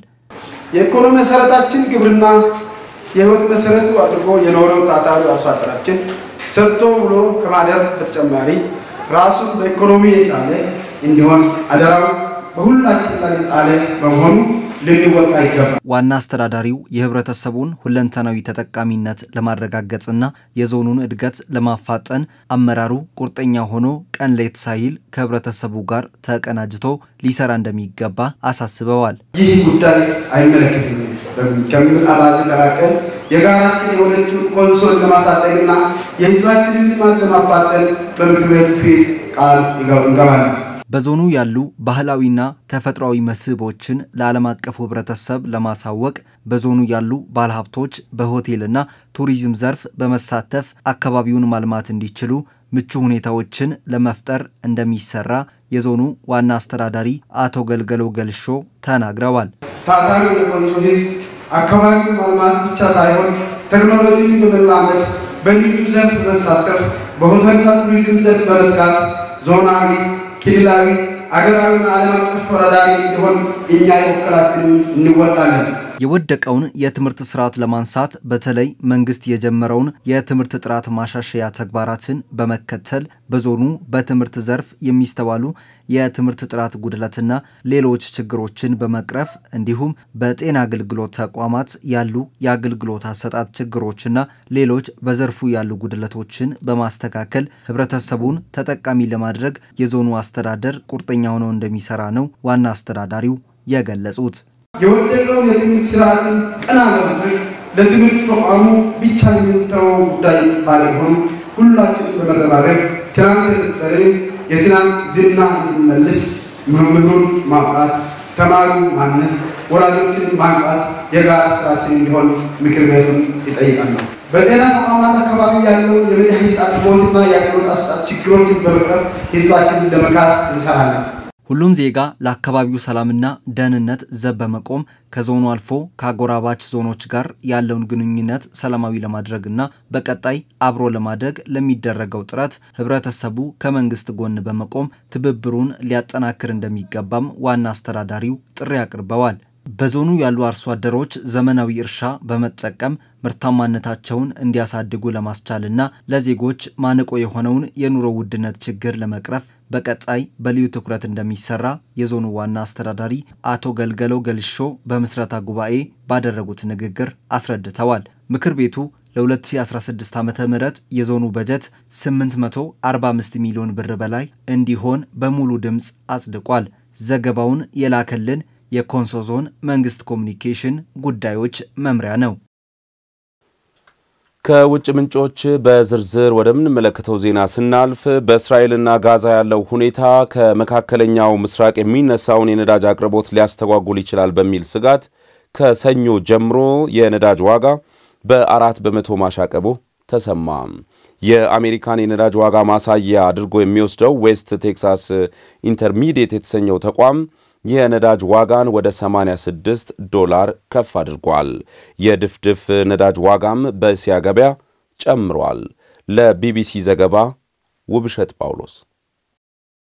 የኢኮኖሚ መሰረታችን ግብርና የህይወት መሰረቱ አድርጎ የኖረው ታታሪ አርሶ አደራችን ሰርቶ ውሎ ከማደር በተጨማሪ ራሱን በኢኮኖሚ የቻለ እንዲሆን አደራው በሁላችን ላይ ጣለ በመሆኑ ልንወጣ ይገባል። ዋና አስተዳዳሪው የህብረተሰቡን ሁለንተናዊ ተጠቃሚነት ለማረጋገጥና የዞኑን እድገት ለማፋጠን አመራሩ ቁርጠኛ ሆኖ ቀን ሌት ሳይል ከህብረተሰቡ ጋር ተቀናጅቶ ሊሰራ እንደሚገባ አሳስበዋል። ይህ ጉዳይ አይመለከተኝም ከሚል አባዜ ቀላቀል የጋራችን የሆነችውን ኮንሶን ለማሳደግና የህዝባችንን ልማት ለማፋጠን በምክር ቤቱ ፊት ቃል እንገባለን። በዞኑ ያሉ ባህላዊና ተፈጥሯዊ መስህቦችን ለዓለም አቀፉ ህብረተሰብ ለማሳወቅ በዞኑ ያሉ ባለሀብቶች በሆቴልና ቱሪዝም ዘርፍ በመሳተፍ አካባቢውን ማልማት እንዲችሉ ምቹ ሁኔታዎችን ለመፍጠር እንደሚሰራ የዞኑ ዋና አስተዳዳሪ አቶ ገልገሎ ገልሾ ተናግረዋል። ታታሪ የኮንሶ ህዝብ አካባቢውን ማልማት ብቻ ሳይሆን ቴክኖሎጂን በመላመድ በልዩ ዘርፍ በመሳተፍ በሆቴልና ቱሪዝም ዘርፍ በመትጋት ዞናዊ ክልላዊ አገራዊና ዓለም አቀፍ ተወዳዳሪ እንዲሆን እኛ የበኩላችንን እንወጣለን። የወደቀውን የትምህርት ስርዓት ለማንሳት በተለይ መንግስት የጀመረውን የትምህርት ጥራት ማሻሻያ ተግባራትን በመከተል በዞኑ በትምህርት ዘርፍ የሚስተዋሉ የትምህርት ጥራት ጉድለትና ሌሎች ችግሮችን በመቅረፍ እንዲሁም በጤና አገልግሎት ተቋማት ያሉ የአገልግሎት አሰጣጥ ችግሮችና ሌሎች በዘርፉ ያሉ ጉድለቶችን በማስተካከል ህብረተሰቡን ተጠቃሚ ለማድረግ የዞኑ አስተዳደር ቁርጠኛ ሆኖ እንደሚሰራ ነው ዋና አስተዳዳሪው የገለጹት። የወደቀውን የትምህርት ስርዓትን ቀና ለማድረግ ለትምህርት ተቋሙ ብቻ የሚተወው ጉዳይ ባለመሆኑ ሁላችንም በመረባረብ ትናንት የነበረን የትናንት ዝና እንዲመልስ መምህሩን ማብቃት፣ ተማሪው ማነጽ፣ ወላጆችን ማንቃት የጋራ ስራችን እንዲሆን ምክር ቤቱን ይጠይቃል። በጤና ተቋማት አካባቢ ያለውን የመድኃኒት አቅርቦትና የአገልግሎት አሰጣጥ ችግሮችን በመቅረፍ ህዝባችንን ለመካስ እንሰራለን። ሁሉም ዜጋ ለአካባቢው ሰላምና ደህንነት ዘብ በመቆም ከዞኑ አልፎ ከአጎራባች ዞኖች ጋር ያለውን ግንኙነት ሰላማዊ ለማድረግና በቀጣይ አብሮ ለማደግ ለሚደረገው ጥረት ህብረተሰቡ ከመንግስት ጎን በመቆም ትብብሩን ሊያጠናክር እንደሚገባም ዋና አስተዳዳሪው ጥሪ አቅርበዋል። በዞኑ ያሉ አርሶ አደሮች ዘመናዊ እርሻ በመጠቀም ምርታማነታቸውን እንዲያሳድጉ ለማስቻልና ለዜጎች ማነቆ የሆነውን የኑሮ ውድነት ችግር ለመቅረፍ በቀጣይ በልዩ ትኩረት እንደሚሰራ የዞኑ ዋና አስተዳዳሪ አቶ ገልገለው ገልሾ በምስረታ ጉባኤ ባደረጉት ንግግር አስረድተዋል። ምክር ቤቱ ለ2016 ዓ ም የዞኑ በጀት 845 ሚሊዮን ብር በላይ እንዲሆን በሙሉ ድምፅ አጽድቋል። ዘገባውን የላከልን የኮንሶ ዞን መንግስት ኮሚኒኬሽን ጉዳዮች መምሪያ ነው። ከውጭ ምንጮች በዝርዝር ወደምንመለከተው ዜና ስናልፍ በእስራኤልና ጋዛ ያለው ሁኔታ ከመካከለኛው ምስራቅ የሚነሳውን የነዳጅ አቅርቦት ሊያስተጓጉል ይችላል በሚል ስጋት ከሰኞ ጀምሮ የነዳጅ ዋጋ በአራት በመቶ ማሻቀቡ ተሰማ። የአሜሪካን የነዳጅ ዋጋ ማሳያ አድርጎ የሚወስደው ዌስት ቴክሳስ ኢንተርሚዲየት የተሰኘው ተቋም የነዳጅ ዋጋን ወደ 86 ዶላር ከፍ አድርጓል። የድፍድፍ ነዳጅ ዋጋም በእስያ ገበያ ጨምሯል። ለቢቢሲ ዘገባ ውብሸት ጳውሎስ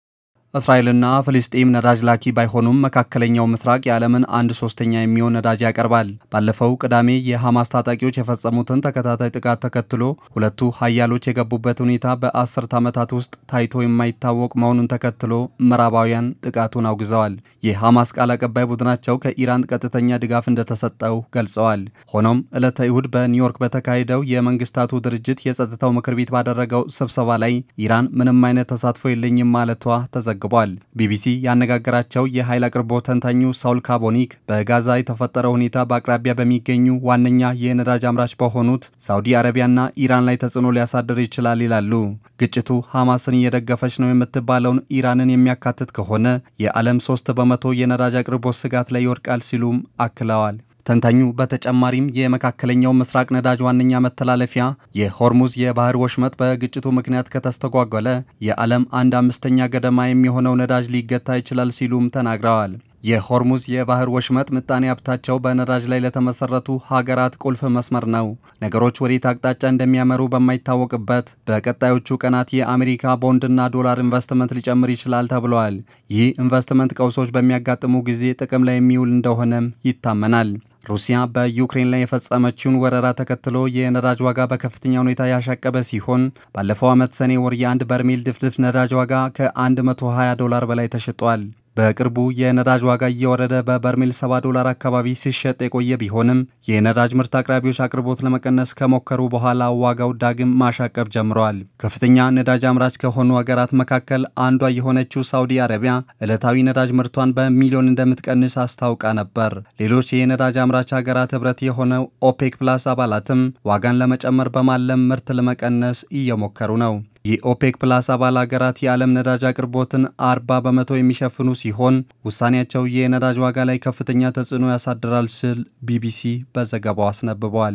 እስራኤልና ፍልስጤም ነዳጅ ላኪ ባይሆኑም መካከለኛው ምስራቅ የዓለምን አንድ ሶስተኛ የሚሆን ነዳጅ ያቀርባል። ባለፈው ቅዳሜ የሐማስ ታጣቂዎች የፈጸሙትን ተከታታይ ጥቃት ተከትሎ ሁለቱ ሀያሎች የገቡበት ሁኔታ በአስርት ዓመታት ውስጥ ታይቶ የማይታወቅ መሆኑን ተከትሎ ምዕራባውያን ጥቃቱን አውግዘዋል። የሐማስ ቃል አቀባይ ቡድናቸው ከኢራን ቀጥተኛ ድጋፍ እንደተሰጠው ገልጸዋል። ሆኖም ዕለተ እሁድ በኒውዮርክ በተካሄደው የመንግስታቱ ድርጅት የጸጥታው ምክር ቤት ባደረገው ስብሰባ ላይ ኢራን ምንም አይነት ተሳትፎ የለኝም ማለቷ ተዘግ ተዘግቧል። ቢቢሲ ያነጋገራቸው የኃይል አቅርቦት ተንታኙ ሳውል ካቦኒክ በጋዛ የተፈጠረው ሁኔታ በአቅራቢያ በሚገኙ ዋነኛ የነዳጅ አምራች በሆኑት ሳውዲ አረቢያና ኢራን ላይ ተጽዕኖ ሊያሳድር ይችላል ይላሉ። ግጭቱ ሐማስን እየደገፈች ነው የምትባለውን ኢራንን የሚያካትት ከሆነ የዓለም ሶስት በመቶ የነዳጅ አቅርቦት ስጋት ላይ ይወድቃል ሲሉም አክለዋል። ተንታኙ በተጨማሪም የመካከለኛው ምስራቅ ነዳጅ ዋነኛ መተላለፊያ የሆርሙዝ የባህር ወሽመጥ በግጭቱ ምክንያት ከተስተጓጎለ የዓለም አንድ አምስተኛ ገደማ የሚሆነው ነዳጅ ሊገታ ይችላል ሲሉም ተናግረዋል። የሆርሙዝ የባህር ወሽመጥ ምጣኔ ሀብታቸው በነዳጅ ላይ ለተመሰረቱ ሀገራት ቁልፍ መስመር ነው። ነገሮች ወዴት አቅጣጫ እንደሚያመሩ በማይታወቅበት በቀጣዮቹ ቀናት የአሜሪካ ቦንድና ዶላር ኢንቨስትመንት ሊጨምር ይችላል ተብለዋል። ይህ ኢንቨስትመንት ቀውሶች በሚያጋጥሙ ጊዜ ጥቅም ላይ የሚውል እንደሆነም ይታመናል። ሩሲያ በዩክሬን ላይ የፈጸመችውን ወረራ ተከትሎ የነዳጅ ዋጋ በከፍተኛ ሁኔታ ያሻቀበ ሲሆን ባለፈው ዓመት ሰኔ ወር የአንድ በርሜል ድፍድፍ ነዳጅ ዋጋ ከ120 ዶላር በላይ ተሽጧል። በቅርቡ የነዳጅ ዋጋ እየወረደ በበርሜል 70 ዶላር አካባቢ ሲሸጥ የቆየ ቢሆንም የነዳጅ ምርት አቅራቢዎች አቅርቦት ለመቀነስ ከሞከሩ በኋላ ዋጋው ዳግም ማሻቀብ ጀምረዋል። ከፍተኛ ነዳጅ አምራች ከሆኑ ሀገራት መካከል አንዷ የሆነችው ሳውዲ አረቢያ ዕለታዊ ነዳጅ ምርቷን በሚሊዮን እንደምትቀንስ አስታውቃ ነበር። ሌሎች የነዳጅ አምራች ሀገራት ህብረት የሆነው ኦፔክ ፕላስ አባላትም ዋጋን ለመጨመር በማለም ምርት ለመቀነስ እየሞከሩ ነው። የኦፔክ ፕላስ አባል ሀገራት የዓለም ነዳጅ አቅርቦትን 40 በመቶ የሚሸፍኑ ሲሆን ውሳኔያቸው የነዳጅ ዋጋ ላይ ከፍተኛ ተጽዕኖ ያሳድራል ሲል ቢቢሲ በዘገባው አስነብቧል።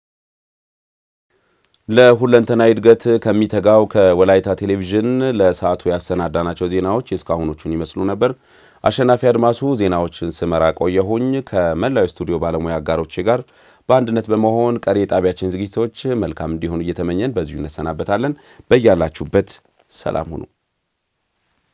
ለሁለንተናዊ እድገት ከሚተጋው ከወላይታ ቴሌቪዥን ለሰዓቱ ያሰናዳናቸው ዜናዎች የእስካሁኖቹን ይመስሉ ነበር። አሸናፊ አድማሱ ዜናዎችን ስመራ ቆየሁኝ። ከመላው ስቱዲዮ ባለሙያ አጋሮቼ ጋር በአንድነት በመሆን ቀሪ የጣቢያችን ዝግጅቶች መልካም እንዲሆኑ እየተመኘን በዚሁ እንሰናበታለን። በያላችሁበት ሰላም ሁኑ።